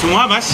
tumuha amashyi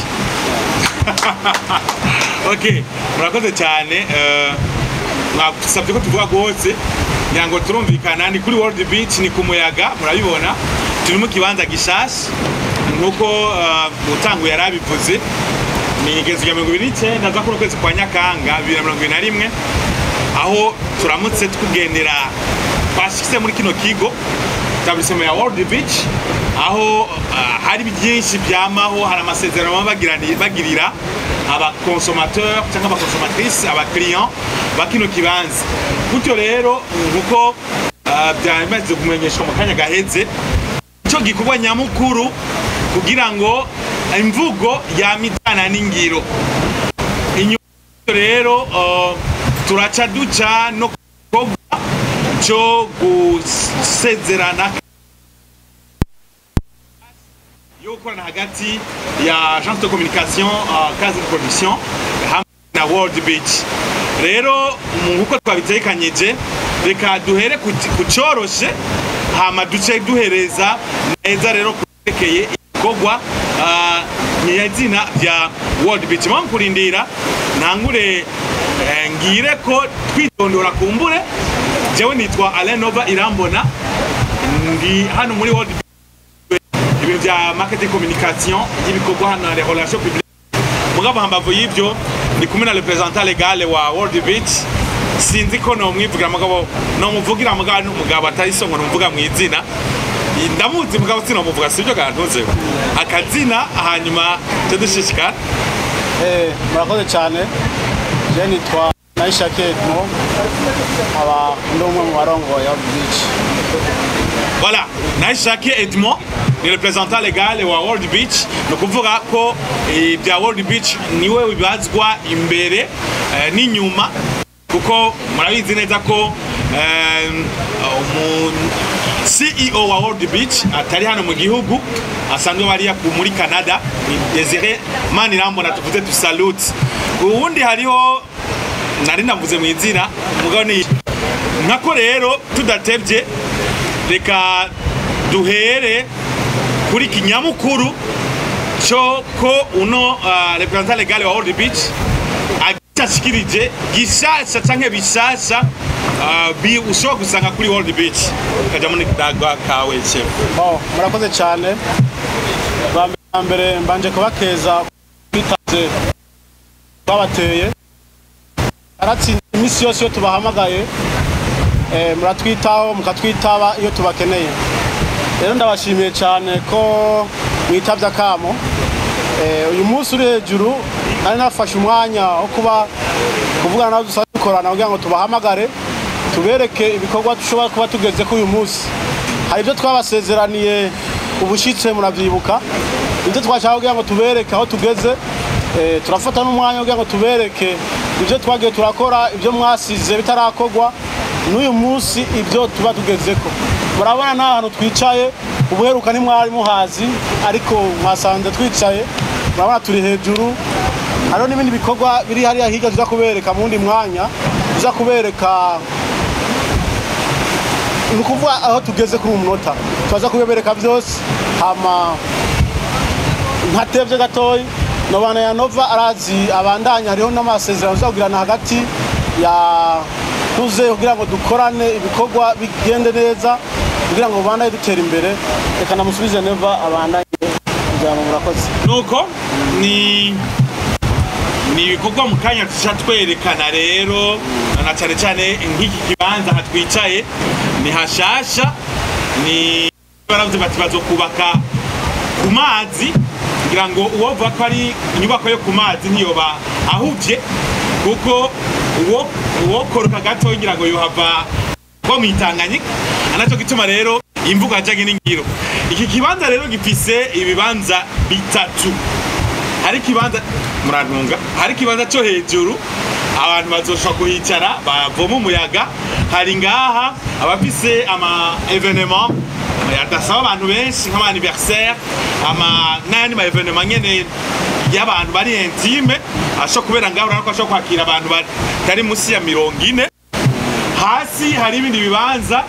okay murakoze cyane eh, mwasabye ko tuvuga rwose ngira ngo turumvikana ni kuri world beach ni ku muyaga murabibona turi mu kibanza gishasha nk'uko eh, utanguye yari abivuze ni igezo rya mirongo ibiri n'icyenda za kuno kwezi kwa nyakanga bibiri na mirongo ibiri na rimwe aho turamutse tugendera twashyize muri kino kigo etablissement ya world beach aho ah, hari byinshi byamaho hari amasezerano baba bagirani- bagirira abakonsomateur cyangwa abakonsomatrice abakiriya ba kino kibanza gutyo rero nkuko ah, byari bimaze kumenyeshwa mu kanya gaheze icyo gikorwa nyamukuru kugira ngo imvugo yamitana n'ingiro inyuma y'ibyo rero uh, turaca duca no ku gikorwa cyo gusezerana yo gukorana hagati ya agence de communication uh, case de production hamwe na world beach rero nk'uko twabitekanyije reka duhere ku ku cyoroshe hama duce duhereza neza rero kurekeye ibikorwa uh, nyazina bya world beach mpamvu kurindira ntangure eh, ngire ko twitondora kumbure jewe nitwa Alain Nova Irambona ndi hano muri world Beach, ibintu bya marketing communication y'ibikorwa hano les relations publiques mugabo hambavu y'ibyo ndi kumwe na representant legal wa world beach sinzi ko nomwivugira mugabo nomuvugira mugabo ni umugabo atari so ngo nomuvuga mu izina ndamuzi mugabo sinomuvuga sibyo kantuze akazina hanyuma cyo dushishikara Eh, murakoze cyane je nitwa Naisha Kedmo aba ndi umwe mu barongoye wa beach Voilà, Naishake Edmond ni representant legal wa World Beach ni ukuvuga ko eh, bya World Beach niwe bibazwa imbere eh, n'inyuma kuko murabizi neza ko eh, umu CEO wa World Beach atari hano mu gihugu asanzwe bariya ku- muri Canada ni Desire Manirambona tuvuze tu salute ubundi hariho nari navuze mu izina mugabo ni nkako rero tudatebye reka duhere kuri kinyamukuru cyo ko uno uh, representant legal wa World Beach agashikirije gishasha canke bishasha uh, bi ushobora gusanga kuri World Beach kaja muri daga kawe chef Bon, murakoze cyane bwa mbere na mbere mbanje kubakeza twitaze twabateye aratsinda iminsi yose iyo tubahamagaye eh, muratwitaho mukatwitaba iyo tubakeneye rero ndabashimiye cyane ko mwitabye akamo Eh, uyu munsi uri hejuru nari nafashe umwanya wo kuba kuvugana nabo dusanzwe dukorana kugira ngo tubahamagare tubereke ibikorwa dushobora kuba tugeze ko uyu munsi hari ibyo twabasezeraniye ubushyitse murabyibuka ibyo twashaka kugira ngo tubereke aho tugeze Eh, turafata n'umwanya kugira ngo tubereke ibyo twagiye turakora ibyo mwasize bitarakorwa n'uyu munsi ibyo tuba tugezeko murabona nta hantu twicaye ubuheruka ntimwari muhazi ariko mwasanze twicaye murabona turi hejuru hariho n'ibindi bikorwa biri hariya hirya tuza kubereka mu wundi mwanya tuza kubereka ni ukuvuga aho tugeze kuri uyu munota turaza kubibereka byose hama ntatebye gatoya nobana ya nova arazi abandanya hariho n'amasezerano tuzagirana hagati ya tuze kugira ngo dukorane ibikorwa bigende neza kugira ngo bandanye dutera imbere reka namusubize neva abandanye kugira ngo murakoze nuko ni ni ibikorwa mu kanya tuca twerekana rero na cyane cyane nk'iki kibanza aha twicaye ni hashasha ni baravuze bati bazokubaka ku mazi kugira ngo uwovuga ko ari inyubako yo ku mazi ntiyoba ahubye kuko uwo uwokoroka gato ngira ngo yohava ko mwitanganyika anacyo gituma rero imvugo yajyanye n'ingiro iki kibanza rero gifise ibibanza bitatu hari ikibanza murantunga hari ikibanza cyo hejuru abantu bazoshobora kuhicara bavoma umuyaga hari ngaha abafise ama evenement adasaba abantu benshi nk'ama anniversaire ama n'ayandi ma evenement nyene y'abantu bari intime ashobora kubera ngaho urabona ko ashobora kwakira abantu batari munsi ya mirongo ine hasi hari ibindi bibanza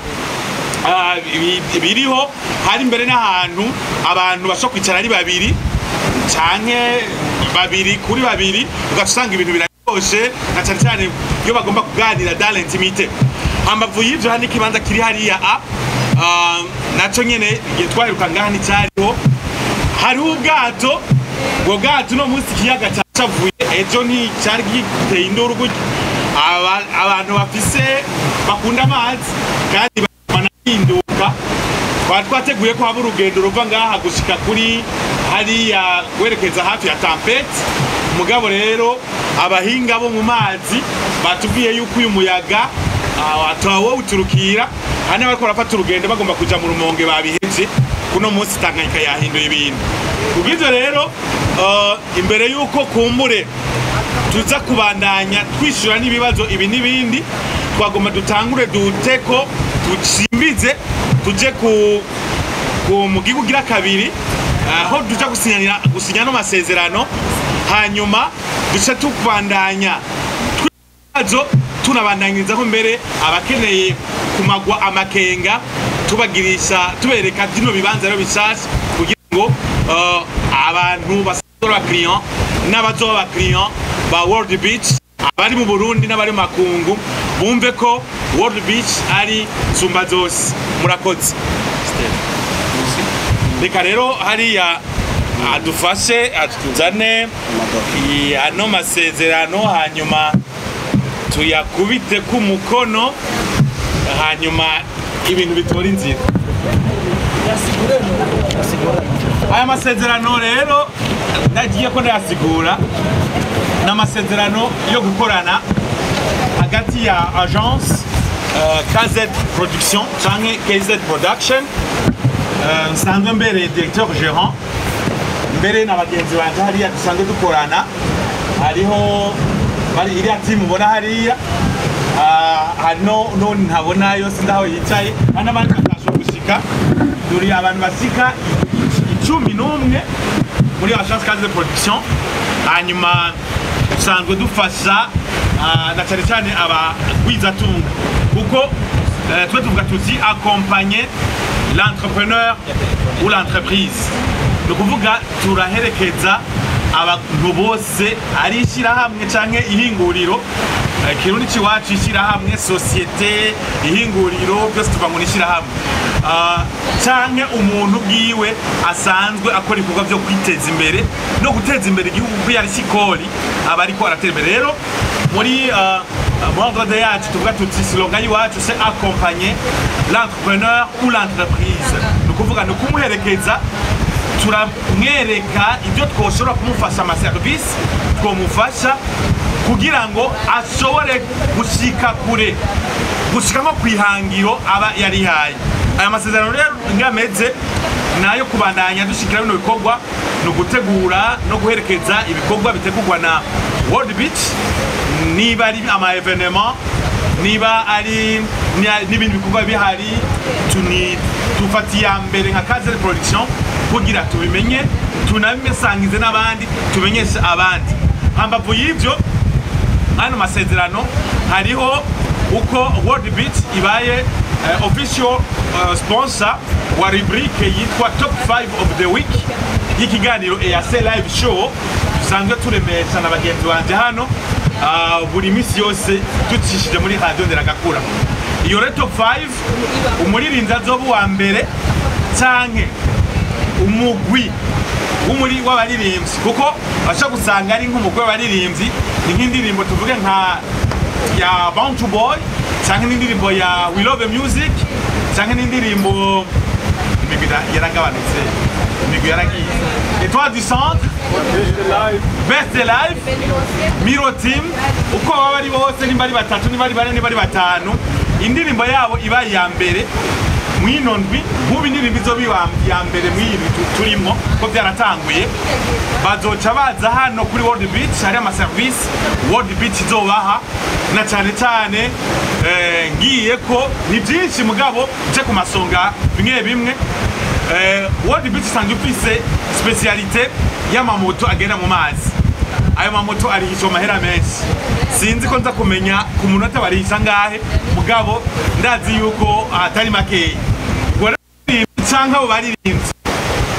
ah, bi- biriho hari imbere n'ahantu abantu bashobora kwicara ari babiri canke babiri kuri babiri ugaca usanga ibintu biraryoshe na cane cane iyo bagomba kuganira dans l'intimité hambavu y'ivyo hari n'ikibanza kiri hariya a ah, naco nyene igihe twaheruka ngaha nticariho hariho ubwato ubwo bwato uno munsi ikiyaga cacavuye ejo nticari giteye induru gutya Aba- abantu bafise bakunda amazi kandi banahinduka twari twateguye ko haba urugendo ruva ngaha gushika kuri hariya werekeza hafi ya tampeti mugabo rero abahinga bo mu mazi batubwiye yuko uyu muyaga atawowuturukira hano bariko barafata urugendo bagomba kuja mu rumonge babihevye kuno munsi tanganyika yahinduye ibintu kubw'ivyo rero eh, imbere yuko kumbure tuza kubandanya twishyura n'ibibazo ibi n'ibindi twagomba dutangure duteko ducimbize tuje ku ku mu gihugu gira kabiri aho duja gusinyana gusinya no masezerano hanyuma duce tukubandanya twibazo tunabandanyirizaho mbere abakeneye kumagwa amakenga tubagirisha tubereka bino bibanza rero bishasha kugira ngo eh, abantu basanzwe abakiriya n'abazoba abakiriya ba world beach abari mu burundi n'abari mu makungu bumve ko world beach ari nsumba zose murakoze reka rero hariya adufashe atuzane i- ano masezerano hanyuma tuyakubite k'umukono hanyuma ibintu bitora inzira aya masezerano rero ndagiye ko ndayasigura ni amasezerano yo gukorana hagati ya agence uh, KZ production canke KZ production uh, nsanzwe mbere directeur gérant mbere na bagenzi banje hariya dusanzwe dukorana hariho bari iriya timu ubona hariya Ah, hano none ntabona yose ndaho yicaye hari n'abandi batashoboye gushika turi abantu basika icumi n'umwe muri agence kaze de production hanyuma dusanzwe dufasha ah, na cyane cyane abagwizatunga kuko eh, twe tuvuga tuti accompagner l'entrepreneur ou l'entreprise ni ukuvuga turaherekeza abantu bose ari ishyirahamwe canke ihinguriro Eh, kirundi ciwacu ishyirahamwe sosiyete ihinguriro byose tuva mu ishyirahamwe Ah, canke umuntu bwiwe asanzwe akora ibikorwa byo kwiteza imbere no guteza imbere igihugu kuko yari sikori aba ariko aratera imbere rero muri ah, ah, muri ordre yacu tuvuga tuti slogan y'iwacu c'est accompagner l'entrepreneur ou l'entreprise ni ukuvuga ni ukumuherekeza turamwereka ibyo twoshobora kumufasha amaserivisi twomufasha kugira ngo ashobore gushika kure gushika nko ku ihangiro aba yarihaye aya masezerano rero ngameze nayo kubandanya dushikira bino bikorwa ni ugutegura no guherekeza ibikorwa bitegurwa na world beach niba ari ama evenement niba ari ni- n'ibindi bikorwa bihari tuni dufata iya mbere nka kaze production kugira tubimenye tunabisangize n'abandi tumenyeshe abandi hambavu y'ivyo hano masezerano hariho uko world beach ibaye eh, official eh, sponsor wa rubrique yitwa top 5 of the week y'ikiganiro EAC live show dusanzwe turemesha na bagenzi banje hano ah, buri minsi yose ducishije muri radio nderagakura iyo rero top 5 umuririnzi azoba uwa mbere canke umugwi w'umuri w'abaririmbyi kuko basha gusanga ari nk'umugwi w'abaririmbyi ni nk'indirimbo tuvuge nka ya Bound to Boy canke n'indirimbo ya We Love Music canke n'indirimbo imigwi ira- yaragabanutse imigwi yaragiye Etoile du Centre Best Life Miro Team uko baba ari bose nimba ari batatu nimba ari bane nimba ari batanu indirimbo yabo iba iya mbere mwino ndwi nk'ubu indirimbo izo biba iya mbere mw'iyi ndwi tu- turimo ko byaratanguye bazoca baza hano kuri World Beach hari amaserivisi World Beach izobaha na cyane cyane eh, ngiye ko ni byinshi mugabo nce ku masonga bimwe bimwe Eh, World Beach isanzwe ifise specialite y'amamoto agenda mu mazi ayo mamoto arihishwa amahera menshi sinzi ko nza kumenya ku munota barihisha ngahe mugabo ndazi yuko atari makeya ubwo rero canke abo baririmbyi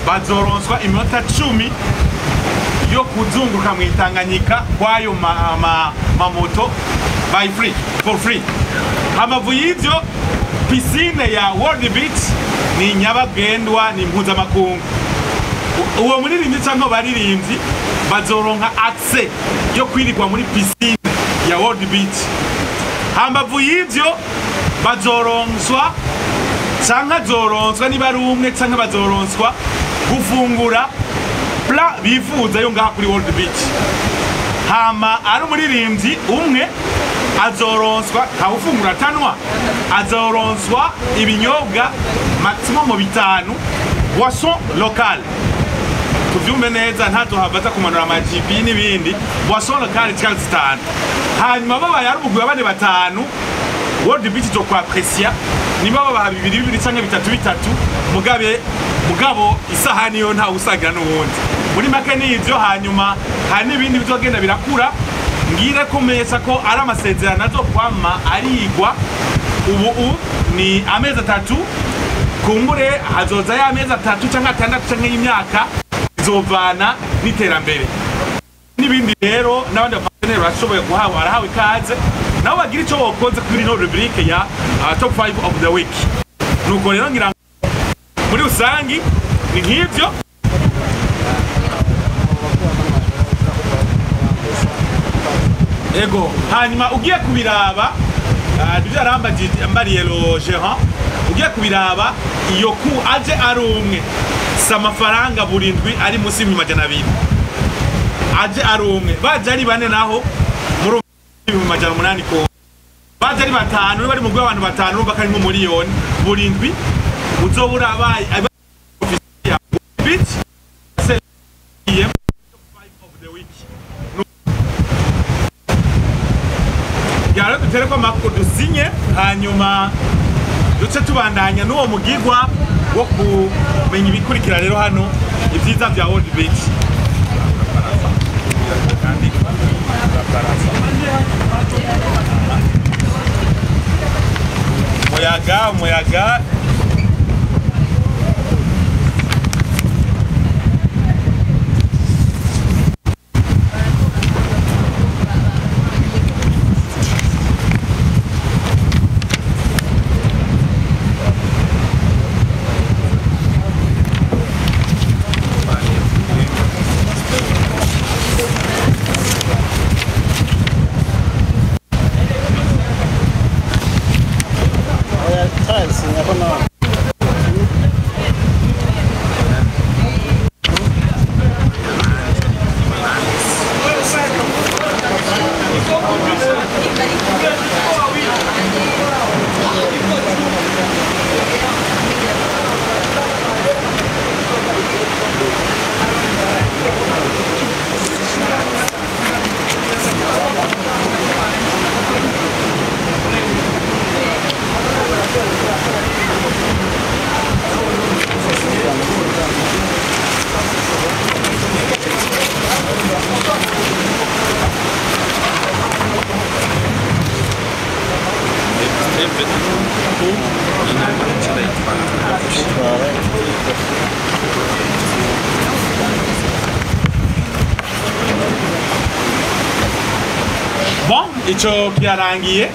bazoronswa iminota cumi yo kuzunguruka mu itanganyika kwayo ma- ma- mamoto by free for free hamavu y'ivyo pisine ya world beach ni nyabagendwa ni mpuzamakungu U- uwo muririmbyi canke baririmbyi bazoronka access yo kwirirwa muri pisine ya world beach hambavu y'ivyo bazoronswa canke azoronswa niba ari umwe canke bazoronswa gufungura pla bifuza yo ngaha kuri world beach hama ari umuririmbyi umwe azoronswa ntawufungura atanwa azoronswa ibinyobwa maximum bitanu boisson locale tuvyumve neza ntazohava aza kumanura amajibi n'ibindi boisson locale zikaba zitanu hanyuma babaye ari umugwi wa bane batanu world beach zo kwapresia niba babaha bibiri bibiri canke bitatu bitatu mugabe mugabo isahani yo ntawe usagira n'uwundi muri make n'ivyo hanyuma hari n'ibindi bizogenda birakura ngire kumesa ko ari amasezerano azokwama arigwa ubu u ni amezi atatu kumbure hazoza ya amezi atatu canke atandatu canke y'imyaka bizovana n'iterambere n'ibindi rero n'abandi baparteneri barashoboye guhawe barahawe ikaze nabo bagira icyo bokoze kuri ino rubrike ya uh, top 5 of the week nuko rero ngira ngo muri rusangi ni nk'ivyo ego hanyuma ugiye kubiraba uh, nivyo yarambariye lo gerant ugiye kubiraba iyo ku aje ari umwe si amafaranga burindwi ari munsi y'ibihumbi majana abiri aje ari umwe baje ari bane naho muri ibihumbi majana umunani ko baje ari batanu niba ari mu abantu batanu urumva ko ari nk'umuriyoni burindwi uzobura abaye bitch yaro dutere ko makuru dusinye hanyuma duce tubandanya n'uwo mugigwa wo kumenya ibikurikira rero hano ibyiza bya world beach umuyaga umuyaga Oya, tiles, ndabona bon ico kirarangiye